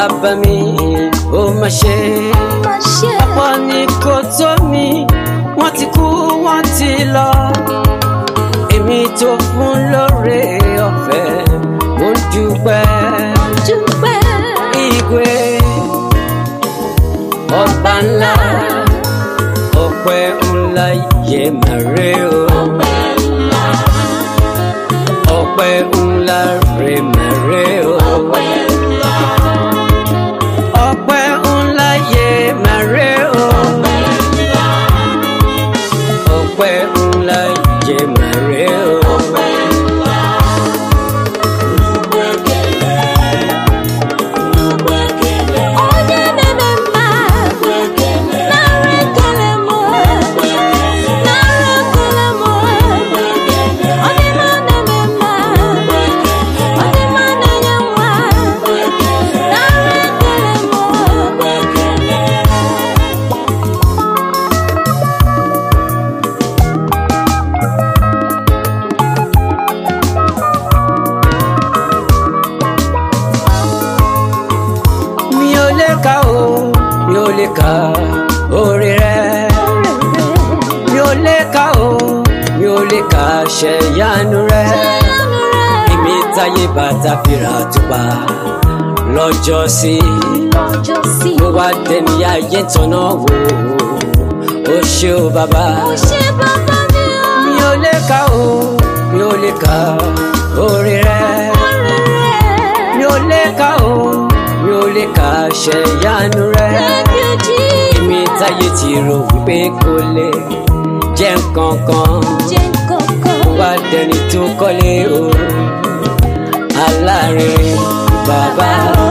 bàbá mi ó má ṣe má ṣe. ọ̀pọ̀ ní kò tó mi wọ́n ti kú wọ́n ti lọ èmi tó fún lóore ọ̀fẹ́ mo dúpẹ́ dúpẹ́. ìgbé ọba ńlá ọpẹ́ ńlá yẹ màrè o ọpẹ́ ńlá rẹ màrè o ọpẹ́ ńlá yẹ màrè o ọpẹ́ ńlá yẹ màrè o. onye na-eme mma nara ekele m nara ekele m onye ma na-eme mma onye ma na-enye nwa nara ekele m mi ò lè kà o mi ò lè kà orí rẹ mi ò lè kà o mi ò lè kà ṣẹ̀yánu rẹ èmi táyé bàtà fìrà tupa lọ́jọ́ sí lọ́jọ́ sí mo wá dẹni ayé tọ̀nà wò ó ṣe o bàbá ó ṣe bàbá mi ó mi ò lè kà o mi ò lè kà orí rẹ mi ò lè kà o mi ò lè kà ṣẹ̀yánu rẹ. Thank you, Jesus. èmi táyé ti rò wípé kò lè jẹ́ nǹkan kan Jẹ́ kọ̀ọ̀kan. wá dẹni tó kọ́lé o aláàárín bàbá